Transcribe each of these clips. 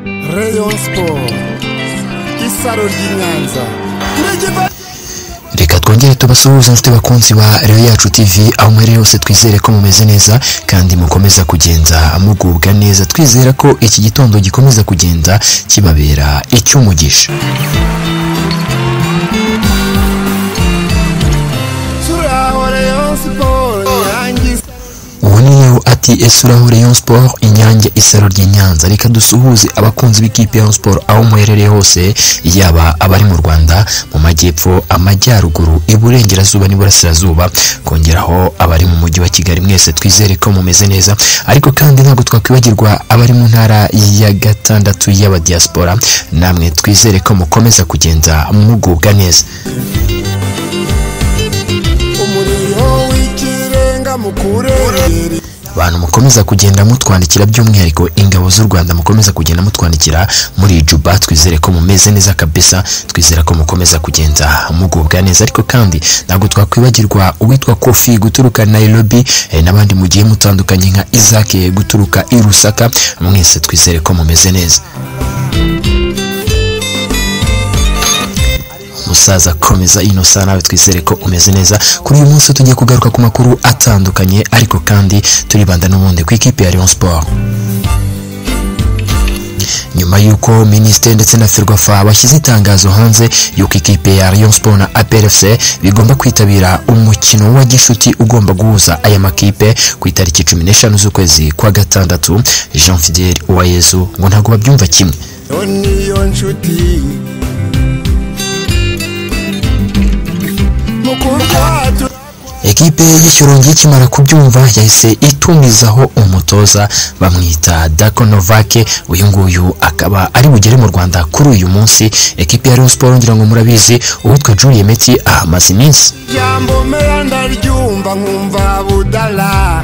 Rayon Sport isaro ry'i Nyanza reka twongere tubasuhuze inshuti bakunzi ba rero yacu tv aho mwari hose twizere ko mumeze neza kandi mukomeza kugenza mugubwa neza twizera ko iki gitondo gikomeza kugenda kibabera icy'umugisha turaho Rayon Sport Nyanza isa- ubu niyo ati ese uraho rayon sport inyange isaro ry'i nyanza reka dusuhuze abakunzi b'ikipe ya Rayon sport aho muherereye hose yaba abari mu rwanda mu majyepfo amajyaruguru iburengerazuba n'iburasirazuba kongeraho abari mu mujyi wa kigali mwese twizere ko mumeze neza ariko kandi ntabwo twakwibagirwa abari mu ntara ya gatandatu y'abadiyasipora namwe twizere ko mukomeza kugenda mugubwa neza umuriro w'ikirenga mukure abantu mukomeza kugenda mutwandikira by'umwihariko ingabo z'u rwanda mukomeza kugenda mutwandikira muri juba twizere ko mumeze neza kabisa twizere ko mukomeza kugenda mugubwa neza ariko kandi ntabwo twakwibagirwa uwitwa kofi guturuka nairobi eh, n'abandi mugiye mutandukanye nka isaac guturuka i rusaka mwese twizere ko mumeze neza musaza komeza inosa nawe twizere ko umeze neza kuri uyu munsi tugiye kugaruka ku makuru atandukanye ariko kandi turibanda n'ubundi ku ikipe ya Rayon Sport nyuma y'uko minisiteri ndetse na ferwafa bashyize itangazo hanze y'uko ikipe ya Rayon Sport na APR FC bigomba kwitabira umukino wa gishuti ugomba guhuza aya makipe ku itariki cumi n'eshanu z'ukwezi kwa gatandatu Jean Fidel Uwayezu ngo ntabwo babyumva kimwe yo niyo nshuti mukundwa ekipe y'ikirongi ikimara kubyumva yahise itumizaho umutoza bamwita dako novake uyu nguyu akaba ari bugere mu rwanda kuri uyu munsi ekipe ya rayon sport ngira ngo murabizi uwitwa julie meti ahamaze iminsi ijambo meya ndaryumva nkumva budala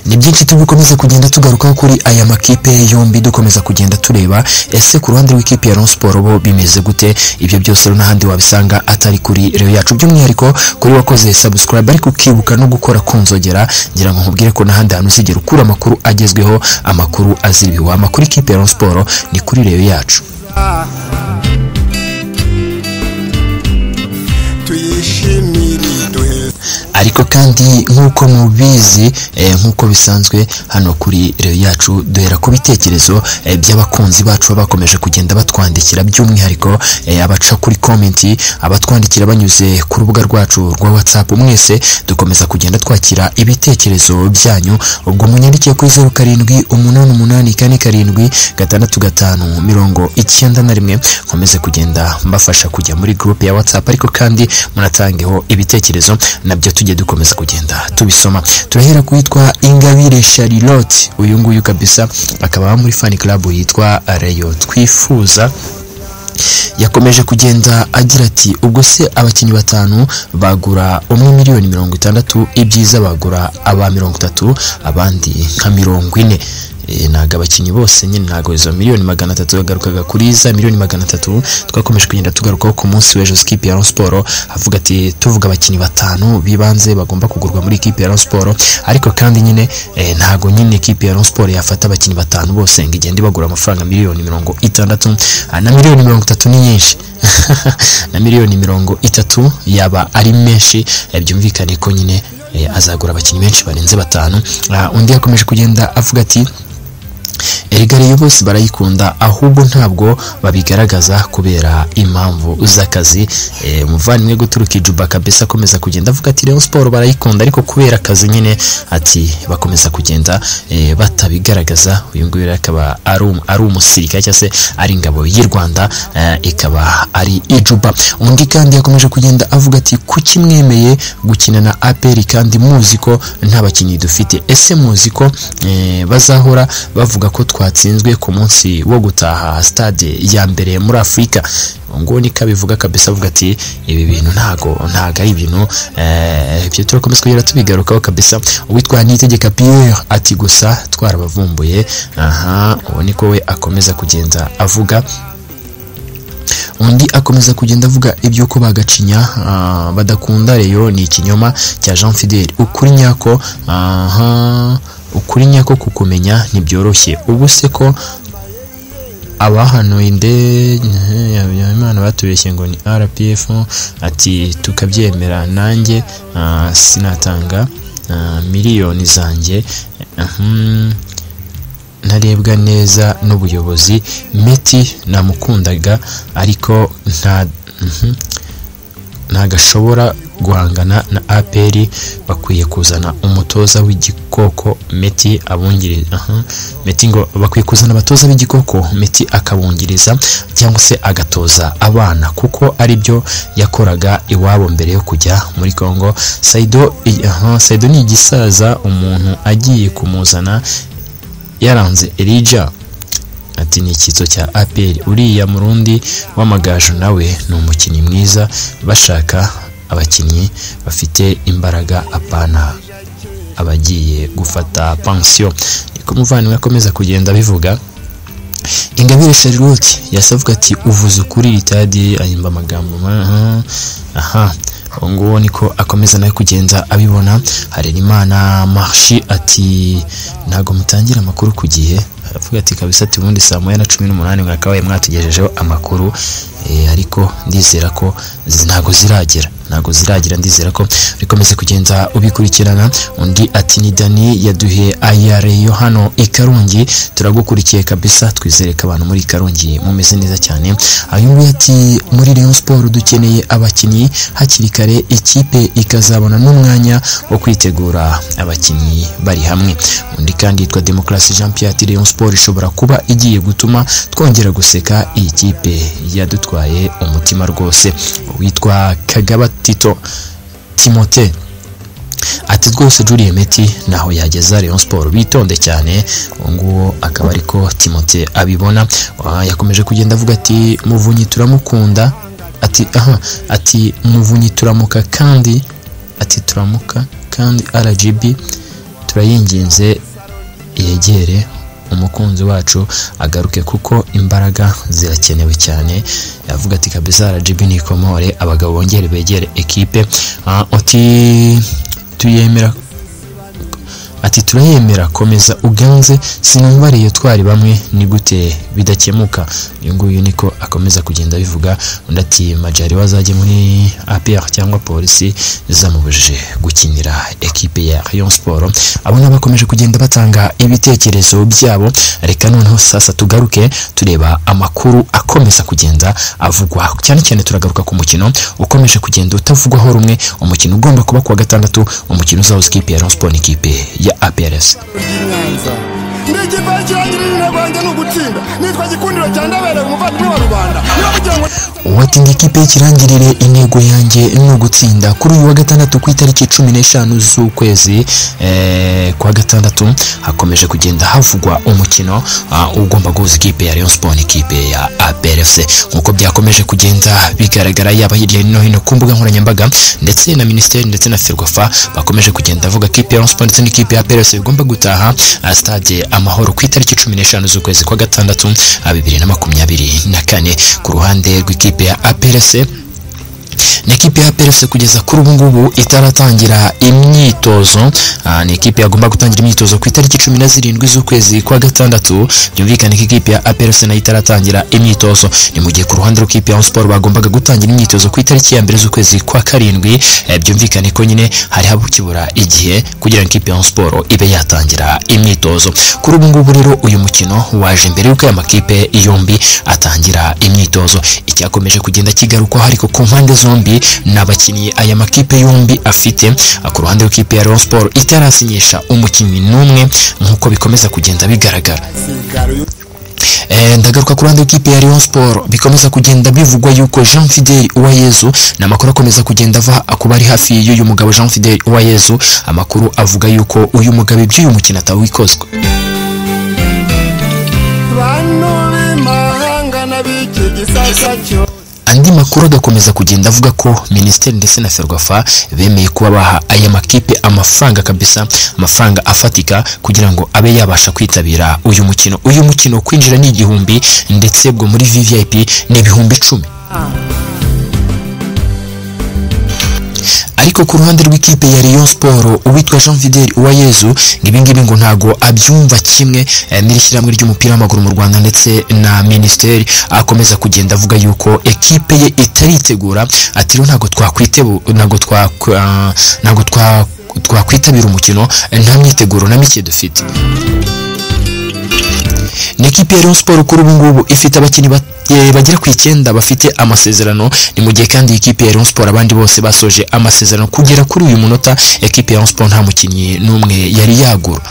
ni byinshi tubikomeza kugenda tugarukaho kuri aya makipe yombi dukomeza kugenda tureba ese ku ruhande rw'ikipe ya Rayon Sport bo bimeze gute ibyo byose rero n'ahandi wabisanga atari kuri rero yacu by'umwihariko kuri wakoze subscribe ariko ukibuka no gukora kunzogera ngira ngo nkubwire ko n'ahandi hantu uzigera ukura amakuru agezweho amakuru aziribiwe amakuru ikipe ya Rayon Sport ni kuri rero yacu tuyishimire duhe ariko kandi nk'uko mubizi eh, nk'uko bisanzwe hano kuri reyo yacu duhera ku bitekerezo eh, by'abakunzi bacu baba bakomeje kugenda batwandikira by'umwihariko eh, abaca kuri komenti abatwandikira banyuze ku rubuga rwacu rwa whatsapp mwese dukomeza kugenda twakira ibitekerezo byanyu ubwo munyandikiye kuri zeru karindwi umunani umunani kane karindwi gatandatu gatanu mirongo icyenda na rimwe nkomeze kugenda mbafasha kujya muri gurupe ya whatsapp ariko kandi munatangeho ibitekerezo nabyo tujye dukomeza kugenda tubisoma turahera ku yitwa ingabire charlotte uyu nguyu kabisa akaba aba muri fan club yitwa reyo twifuza yakomeje kugenda agira ati ubwo se abakinnyi batanu bagura umwe miliyoni mirongo itandatu ibyiza bagura aba mirongo itatu abandi nka mirongo ine Eh, ntabwo abakinnyi bose nyine ntabwo izo miliyoni magana atatu yagarukaga kuri za miliyoni magana atatu twakomeje kugenda tugarukaho ku munsi w'ejo sikipe ya Rayon Sport avuga ati tuvuga abakinnyi batanu bibanze bagomba kugurwa muri ikipe ya Rayon Sport ariko kandi nyine eh, ntabwo nyine ikipe ya Rayon Sport yafata abakinnyi batanu bose ngo igende ibagura amafaranga miliyoni mirongo itandatu Ah, na miliyoni mirongo itatu ni nyinshi na miliyoni mirongo itatu yaba ari menshi eh, byumvikane ko nyine eh, azagura abakinnyi benshi barenze batanu Ah, undi yakomeje kugenda avuga ati erega rero bose barayikunda ahubwo ntabwo babigaragaza kubera impamvu z'akazi Eh, umuvandimwe guturuka ijuba kabisa akomeza kugenda avuga ati Rayon Sport barayikunda ariko kubera akazi nyine ati bakomeza kugenda eh, batabigaragaza uyu nguyu rero akaba ari um- ari umusirikare cyangwa se ari ingabo y'u Rwanda eh, ikaba ari ijuba undi kandi yakomeje kugenda avuga ati kuki mwemeye gukina na APR kandi muzi ko nta bakinnyi dufite ese muzi ko eh, bazahora bavuga ko twatsinzwe ku munsi wo gutaha stade ya mbere muri Afurika ngo ni kabivuga kabisa avuga ati ibi bintu ntago ntago ari ibintu eh, ibyo turakomeza kugera tubigarukaho kabisa uwitwa nitegeka Pierre ati gusa twarabavumbuye aha uwo niko we akomeza kugenda avuga undi akomeza kugenda avuga iby'uko bagacinya ah, badakunda reyo ni ikinyoma cya jean fidel ukuri nyako aha ukuri nyako kukumenya ntibyoroshye ubu se ko abahanuye indege imana batubeshye ngo ni rpf ati tukabyemera nanjye ah, sinatanga ah, miliyoni zanjye Mhm. ntarebwa neza n'ubuyobozi meti namukundaga ariko nta mhm. ntagashobora guhangana na apr bakwiye kuzana umutoza w'igikoko meti abungiriza aha. meti ngo bakwiye kuzana abatoza b'igikoko meti akabungiriza cyangwa se agatoza abana kuko ari byo yakoraga iwabo mbere yo kujya muri congo saido i- aha, saido ni igisaza umuntu agiye kumuzana yaranze elija ati ni icyitso cya apr uriya murundi w'amagaju nawe ni umukinnyi mwiza bashaka abakinnyi bafite imbaraga apana abagiye gufata pansiyo niko umuvandimwe akomeza kugenda abivuga ingabire charlotte yasavuga ati uvuze ukuri itadi ahimba amagambo ma- aha uwo nguwo niko akomeza nawe kugenda abibona harerimana marshi ati ntabwo mutangira amakuru ku gihe aravuga ati kabisa ati ubundi saa moya na cumi n'umunani mwakabaye mwatugejejeho amakuru Eh, ariko ndizera ko zi- ntabwo ziragera ntabwo ziragera ndizera ko bikomeze kugenda ubikurikirana undi ati ni dani yaduhe ayare yo hano i karungi turagukurikiye kabisa twizere ko abantu muri karungi mumeze neza cyane uyu nguyu ati muri Rayon Sport dukeneye abakinnyi hakiri kare ikipe ikazabona n'umwanya wo kwitegura abakinnyi bari hamwe undi kandi yitwa demokarasi jean pierre ati Rayon Sport ishobora kuba igiye gutuma twongera guseka iyi kipe yadutwaye umutima rwose witwa kagaba tito timote ati rwose juriye meti ntaho yageza Rayon Sport bitonde cyane uwo nguwo akaba ariko Timote abibona Ah, yakomeje kugenda avuga ati muvunyi turamukunda ati aha ati muvunyi turamuka kandi ati turamuka kandi RGB turayinginze yegere umukunzi wacu agaruke kuko imbaraga zirakenewe cyane yavuga ati kabisa RGB nikomore abagabo bongere begere ekipe Ah, ati tuyemera ati turayemera komeza uganze sinumva ariyo twari bamwe ni gute bidakemuka uyu nguyu niko akomeza kugenda abivuga undi ati majari wazajye muri APR cyangwa polisi zamubujije gukinira ekipe ya Rayon Sport abo nabo bakomeje kugenda batanga ibitekerezo byabo reka noneho sasa tugaruke tureba amakuru akomeza kugenda avugwa cyane cyane turagaruka ku mukino ukomeje kugenda utavugwaho rumwe umukino ugomba kuba kuwa gatandatu umukino uzahuza ikipe ya Rayon Sport n'ikipe ya APRS ry'inyanza n'ikipe kirangira izina rwanjye ni ugutsinda nitwa gikundiro cya ndabereye umuvandimwe wa rubanda niba mugira ngo watinda ikipe y'ikirangirire intego yanjye ni ugutsinda kuri uyu wa gatandatu ku itariki cumi n'eshanu z'ukwezi eh, kwa gatandatu hakomeje kugenda havugwa umukino ah, ugomba guhuza ikipe ya Rayon Sport n'ikipe ya APRFC nk'uko byakomeje kugenda bigaragara yaba hirya no hino ku mbuga nkoranyambaga ndetse na minisiteri ndetse na ferwafa bakomeje kugenda bavuga ko ikipe ya Rayon Sport ndetse n'ikipe ya APRFC bigomba gutaha ah, stade amahoro ku itariki cumi n'eshanu z'ukwezi kwa gatandatu ah, bibiri na makumyabiri na kane ku ruhande rw'ikipe ya APRC ni ikipe ya APRC kugeza kuri ubu ngubu itaratangira imyitozo Ah, ni ikipe yagomba gutangira imyitozo ku itariki cumi na zirindwi z'ukwezi kwa gatandatu byumvikane ko ikipe ya APRC nayo itaratangira imyitozo ni mu gihe ku ruhande rw'ikipe ya Hon Sport bagombaga gutangira imyitozo ku itariki ya mbere z'ukwezi kwa karindwi Eh, byumvikane ko nyine hari habukibura igihe kugira ngo ikipe ya Hon Sport ibe yatangira imyitozo kuri ubu ngubu rero uyu mukino waje mbere y'uko aya makipe yombi atangira imyitozo icyakomeje kugenda kigarukwaho ariko ku mpande zombi ni abakinnyi aya makipe yombi afite Ah, ku ruhande rw'ikipe ya Rayon Sport itarasinyisha umukinnyi n'umwe nk'uko bikomeza kugenda bigaragara sigara uyu Eh, ndagaruka ku ruhande rw'ikipe ya Rayon Sport bikomeza kugenda bivugwa yuko Jean Fidel Uwayezu ni amakuru akomeza kugenda ava kuba ari hafi y'uyu mugabo Jean Fidel Uwayezu amakuru avuga yuko uyu mugabo iby'uyu mukino atawikozwa bantu b'imahanga n'ab'iki gisasa cyo andi makuru agakomeza kugenda avuga ko minisiteri ndetse na ferwafa bemeye kuba baha aya makipe amafaranga kabisa amafaranga afatika kugira ngo abe yabasha kwitabira uyu mukino uyu mukino kwinjira ni igihumbi ndetse bwo muri vvip ni ibihumbi icumi ariko ku ruhande rw'ikipe ya Rayon Sport uwitwa Jean Fidel Uwayezu ngibingibi ngo ntago abyumva kimwe eh, n'iri shyirahamwe ry'umupira w'amaguru mu Rwanda ndetse na minisiteri akomeza kugenda avuga yuko ekipe ye itaritegura ati rero ntago twakwitebu ntago twa ah, ntago twa twakwitabira umukino eh, nta myiteguro na mike dufite ni ikipe ya Rayon Sport kuri ubu ngubu ifite abakinnyi bat- eh, bagera ku icyenda bafite amasezerano ni mu gihe kandi iyi kipe ya Rayon Sport abandi bose basoje amasezerano kugera kuri uyu munota ekipe ya Rayon Sport nta mukinnyi n'umwe yari yagura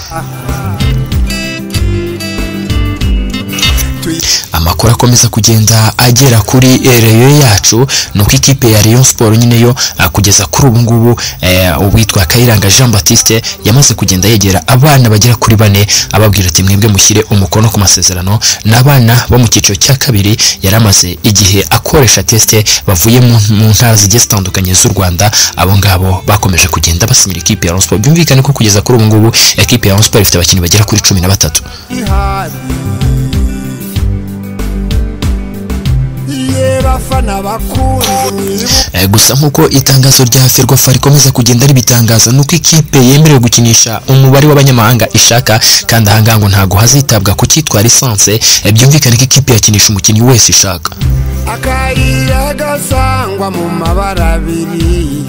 amakuru akomeza kugenda agera kuri eh, Rayon yacu nuko ikipe ya Rayon Sport nyine yo ah, kugeza kuri ubu ngubu eh, uwitwa Kayiranga Jean Baptiste yamaze kugenda yegera abana bagera kuri bane ababwira ati mwebwe mushyire umukono ku masezerano n'abana bo mu cyiciro cya kabiri yari amaze igihe akoresha teste bavuye mu mu ntara zigiye zitandukanye z'u Rwanda abo ngabo bakomeje kugenda basinyira ikipe ya Rayon Sport byumvikane ko kugeza kuri ubu ngubu ikipe ya Rayon Sport ifite abakinnyi bagera kuri cumi na batatu ihari ye bafana bakunzi mwibuke Eh, gusa nk'uko itangazo rya ferwafa rikomeza kugenda ribitangaza nuko ikipe yemerewe gukinisha umubare w'abanyamahanga ishaka kandi ahangaha ngo ntabwo hazitabwa ku cyitwa lisanse eh, byumvikane ko ikipe yakinisha umukinnyi wese ishaka akayira gasangwa mu mabara abiri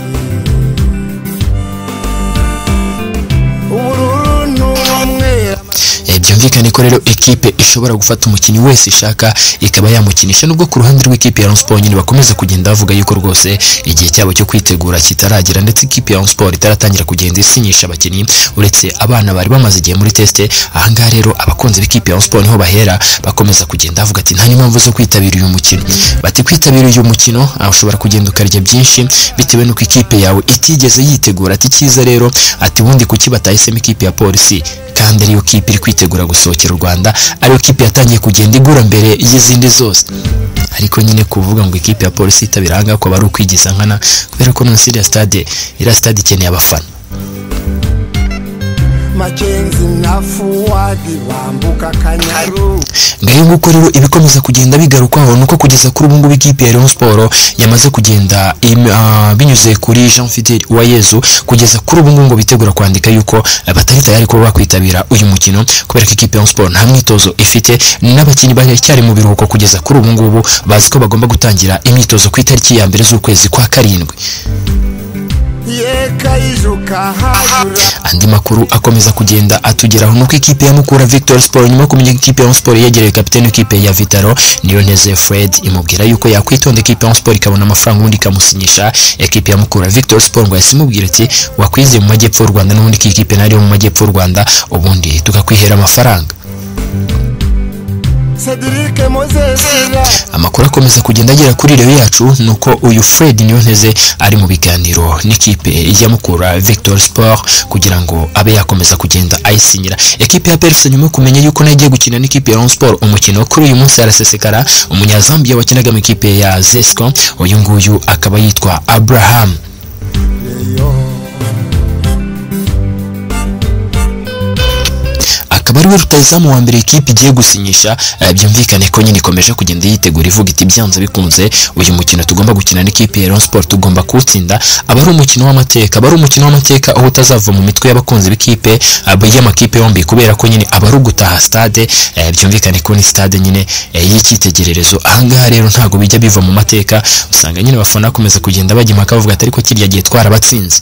ubururu n'umweru Eh, byumvikane ko rero ekipe ishobora gufata umukinnyi wese ishaka ikaba yamukinisha nubwo ku ruhande rw'ikipe ya Rayon Sport nyine bakomeza kugenda bavuga yuko rwose igihe cyabo cyo kwitegura kitaragera ndetse ikipe ya Rayon Sport itaratangira kugenda isinyisha abakinnyi uretse abana bari bamaze igihe muri teste ahangaha rero abakunzi b'ikipe ya Rayon Sport niho bahera bakomeza kugenda bavuga ati nta n'impamvu zo kwitabira uyu mukino bati kwitabira uyu mukino ah, ushobora kugenda ukarya byinshi bitewe n'uko ikipe yawe itigeze yitegura ati cyiza rero ati ubundi kuki batahisemo ikipe ya polisi kandi ariyo kipe iri kwitegura gusohokera u Rwanda ariyo kipe yatangiye kugenda igura mbere y'izindi zose ariko nyine kuvuga ngo ikipe ya polisi itabira ahangaha ko bari ukwigiza nkana kubera ko munsi iriya stade iriya stade ikeneye abafana makenzi na fuwadi bambuka akanyaru ngayo nguko rero ibikomeza kugenda bigarukwaho nuko kugeza kuri ubu ngubu ikipe ya Rayon Sport yamaze kugenda im- ah, binyuze kuri Jean Fidel Uwayezu kugeza kuri ubu ngubu ngo bitegura kwandika yuko eh, batari tayari kuba bakwitabira uyu mukino kubera ko ikipe ya Rayon Sport nta mwitozo ifite n'abakinnyi baracyari mu biruhuko kugeza kuri ubu ngubu bazi ko bagomba gutangira imyitozo ku itariki ya mbere z'ukwezi kwa karindwi ye kayijuka hajura andi makuru akomeza kugenda atugeraho nuko ikipe ya Mukura Victor Sport nyuma yo kumenya ko ikipe ya Rayon Sport yegereye kapiteni w'ikipe ya Vitaro Niyoneze Fred imubwira yuko yakwitonda ikipe ya Rayon Sport ikabona amafaranga ubundi ikamusinyisha ikipe ya Mukura Victor Sport ngo yahise imubwira ati wakwizeye mu majyepfo y'u Rwanda n'ubundi ko iyi kipe nariyo mu majyepfo y'u Rwanda ubundi tukakwihera amafaranga sedirike mozesira amakuru akomeza kugenda agera kuri rewe yacu nuko uyu Fred Niyonteze ari mu biganiro n'ikipe ya Mukura Victor Sport kugira ngo abe yakomeza kugenda ayisinyira ekipe ya Perse nyuma yo kumenya yuko nayo igiye gukina n'ikipe ya Rayon Sport umukino kuri uyu munsi arasesekara umunyazambiya wakinaga mu ikipe ya Zesco uyu nguyu akaba yitwa Abraham akaba ariwe rutayizamu wa mbere ikipe igiye gusinyisha eh, byumvikane ko nyine ikomeje kugenda yitegura ivuga iti byanze bikunze uyu mukino tugomba gukina n'ikipe ya Rayon Sport tugomba kuwutsinda aba ari umukino w'amateka aba ari umukino w'amateka aho utazava mu mitwe y'abakunzi b'ikipe aba- y'amakipe yombi kubera ko nyine aba ari ugutaha stade eh, byumvikane ko ni stade nyine eh, y'icyitegererezo ahangaha rero ntabwo bijya biva mu mateka usanga nyine abafana bakomeza kugenda bajya impaka bavuga ati ariko kirya gihe twarabatsinze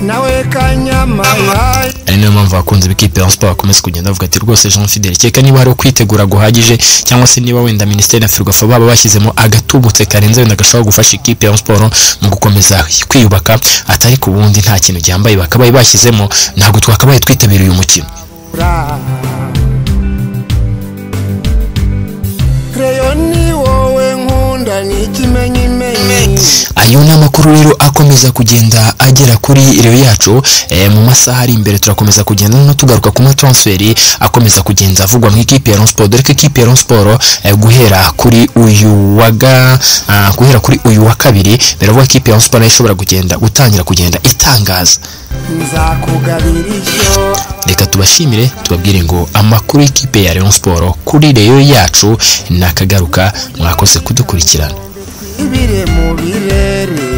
nawe kanyamahari ari niyo mpamvu abakunzi b'ikipe ya siporo bakomeza kugenda bavuga ati rwose jean fidel kereka niba hari ukwitegura guhagije cyangwa se niba wenda minisiteri na ferwafa baba bashyizemo agatubutse karenze wenda gashobora gufasha ikipe ya siporo mu gukomeza kwiyubaka atari ku wundi nta kintu gihambaye bakabaye bashyizemo ntabwo twakabaye twitabira uyu mukino kreyoni wowe nkunda ni ikimenyimenyi ayo ni amakuru rero akomeza kugenda agera kuri rewe yacu eh, mu masaha ari imbere turakomeza kugenda no tugaruka ku matransferi akomeza kugenda avugwa mu ikipe ya Rayon Sport dore ko ikipe ya Rayon Sport eh, guhera kuri uyu waga ah, guhera kuri uyu wa kabiri biravuga ko ikipe ya Rayon Sport nayo ishobora kugenda gutangira kugenda itangaza nzakugabira ishyo reka tubashimire tubabwire ngo amakuru y'ikipe ya Rayon Sport kuri reyo yacu nakagaruka mwakoze kudukurikirana ibire mu birere